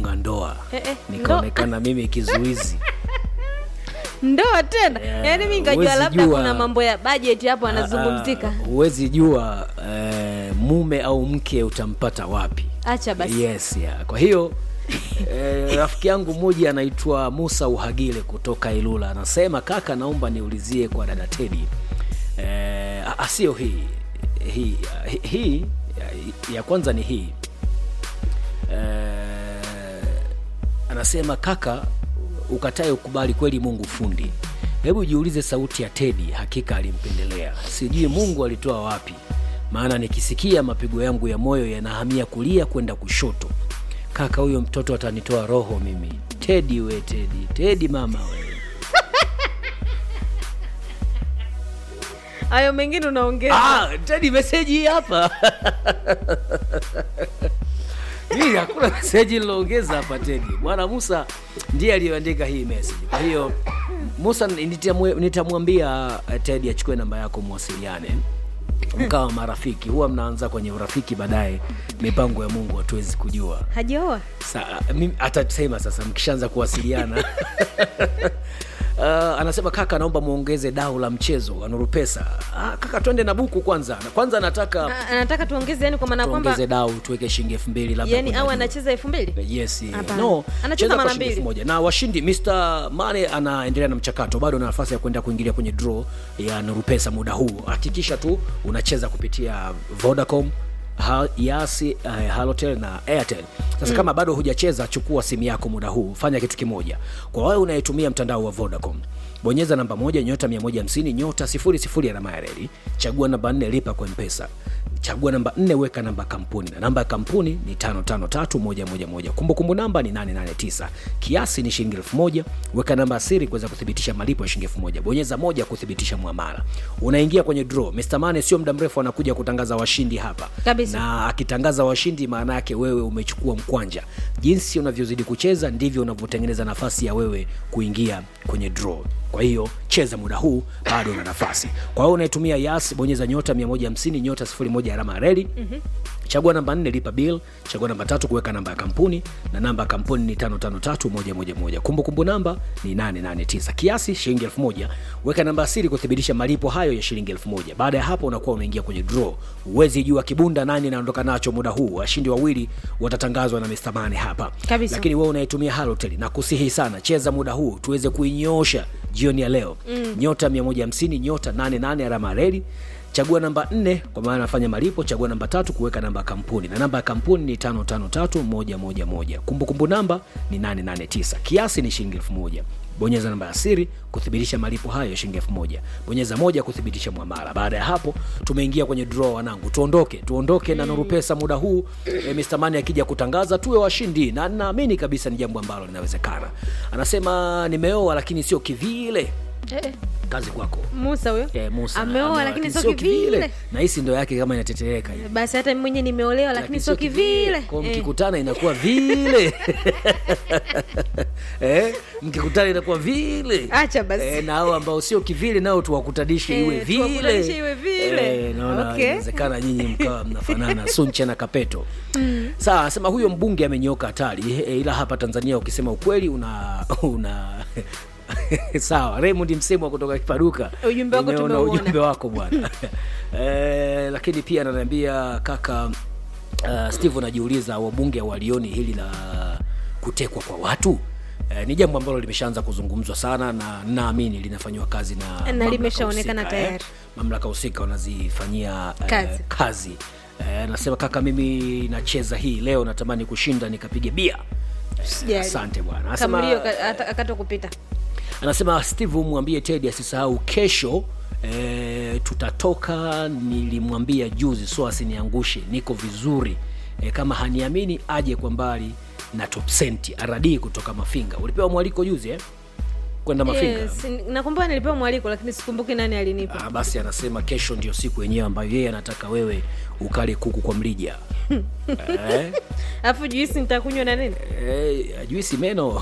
kufunga ndoa Eh, eh, nikaonekana mimi kizuizi ndoa tena Yeah, yaani mi nikajua huwezi labda jua. kuna mambo ya bajeti hapo anazungumzika Ah, huwezi jua eh, mume au mke utampata wapi acha basi yes yeah. kwa hiyo eh, rafiki yangu mmoja anaitwa musa uhagile kutoka ilula anasema kaka naomba niulizie kwa dada tedi eh, ah, sio hii hii hii, hii ya, ya kwanza ni hii eh, anasema kaka ukatae ukubali kweli mungu fundi hebu jiulize sauti ya tedi hakika alimpendelea sijui mungu alitoa wapi maana nikisikia mapigo yangu ya moyo yanahamia kulia kwenda kushoto kaka huyo mtoto atanitoa roho mimi tedi we tedi tedi mama we hayo mengine unaongeza ah, tedi meseji hii hapa hii hakuna meseji liloongeza hapa tedi bwana musa ndiye aliyoandika hii meseji kwa hiyo musa nitamwe- nitamwambia eh, tedi achukue namba yako mwasiliane mkawa marafiki huwa mnaanza kwenye urafiki baadaye mipango ya mungu hatuwezi kujua hajaoa Sa, mimi atasema sasa mkishaanza kuwasiliana Uh, anasema kaka naomba muongeze dau la mchezo wa nuru pesa ah, kaka twende na buku kwanza Na kwanza nataka A- anataka tuongeze yani kwa maana kwamba tuongeze dau tuweke shilingi elfu mbili labda yani kwenda au juu. anacheza elfu mbili yes Hapana. no Anacheza cheza kwa mara shilingi elfu mbili. moja na washindi Mr. Mane anaendelea na mchakato bado na nafasi ya kwenda kuingilia kwenye draw ya Nuru Pesa muda huu hakikisha tu unacheza kupitia Vodacom Ha, yasi uh, halotel na airtel sasa mm. kama bado hujacheza chukua simu yako muda huu fanya kitu kimoja kwa wewe unayetumia mtandao wa vodacom bonyeza namba moja nyota 150 nyota 00 alama ya reli chagua namba 4 lipa kwa mpesa chagua namba 4 weka namba ya kampuni na namba ya kampuni ni 553111 kumbukumbu namba ni 889 kiasi ni shilingi 1000 weka namba ya siri kuweza kuthibitisha malipo ya shilingi 1000 bonyeza moja kuthibitisha muamala unaingia kwenye draw Mr. Mane sio muda mrefu anakuja kutangaza washindi hapa Kabisa. na akitangaza washindi maana yake wewe umechukua mkwanja jinsi unavyozidi kucheza ndivyo unavyotengeneza nafasi ya wewe kuingia kwenye draw kwa hiyo cheza muda huu bado una nafasi kwa hiyo unaitumia yas bonyeza nyota 150 nyota 01 alama ya reli mm-hmm. chagua namba 4 lipa bill chagua namba tatu kuweka namba ya kampuni na namba ya kampuni ni 553111 kumbukumbu namba ni 889 kiasi shilingi 1000 weka namba ya siri kuthibitisha malipo hayo ya shilingi 1000 baada ya hapo unakuwa unaingia kwenye draw uwezi jua kibunda nani naondoka nacho muda huu washindi wawili watatangazwa na Mr. Mane hapa Kabisa. lakini wewe unaitumia halotel na kusihi sana cheza muda huu tuweze kuinyoosha jioni ya leo mm. nyota 150 nyota 88 alama ya reli chagua namba 4 kwa maana nafanya malipo chagua namba tatu kuweka namba ya kampuni na namba ya kampuni ni 553111 kumbukumbu namba ni 889 kiasi ni shilingi 1000 bonyeza namba ya siri kuthibitisha malipo hayo ya shilingi 1000 bonyeza moja kuthibitisha mwamala baada ya hapo tumeingia kwenye draw wanangu tuondoke tuondoke na nuru pesa muda huu e, Mr. Mani akija kutangaza tuwe washindi na naamini kabisa ni jambo ambalo linawezekana anasema nimeoa lakini sio kivile eh, eh, kazi kwako musa huyo Eh, Musa ameoa ameoa, lakini sio kivile na hisi ndo yake kama inatetereka hivi. basi hata mimi mwenyewe nimeolewa lakini sio kivile Kwa Eh. mkikutana inakuwa vile eh, mkikutana inakuwa vile Acha basi. eh, na hao ambao sio kivile nao tuwakutanishe Eh, iwe tuwakutanishe vile iwe vile. eh, naona Okay. inawezekana nyinyi mkawa mnafanana sunche na kapeto mm. sawa anasema huyo mbunge amenyoka hatari eh, ila hapa tanzania ukisema ukweli una una sawa Raymond Msemwa kutoka Kipaduka Ujumbe wako Nimeona tumeuona. ujumbe wako bwana eh, lakini pia ananiambia kaka uh, Steve anajiuliza wabunge walioni hili la kutekwa kwa watu Eh, ni jambo ambalo limeshaanza kuzungumzwa sana na naamini linafanyiwa kazi na mamlaka limeshaonekana husika, tayari. mamlaka husika wanazifanyia eh, Kazi. kazi. Eh, nasema kaka mimi nacheza hii leo natamani kushinda nikapige bia Eh, Sijali. asante bwana Anasema- kamlio akata kupita anasema steve mwambie tedi asisahau kesho e, tutatoka nilimwambia juzi so asiniangushe niko vizuri e, kama haniamini aje kwa mbali na top senti aradii kutoka mafinga ulipewa mwaliko juzi eh? kwenda mafinga yes, nakumbuka nilipewa mwaliko lakini sikumbuki nani alinipa Ah, basi anasema kesho ndio siku yenyewe ambayo yeye anataka wewe ukale kuku kwa mlija eh? alafu juisi nitakunywa na nini Eh, juisi meno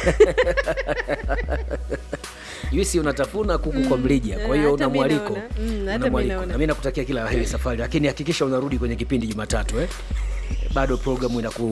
juisi unatafuna kuku kwa mlija kwa hiyo hata una mi mwaliko naona. Mm, hata una mi mwaliko naona. na mi nakutakia kila la heri safari lakini hakikisha unarudi kwenye kipindi jumatatu eh? bado programu inaku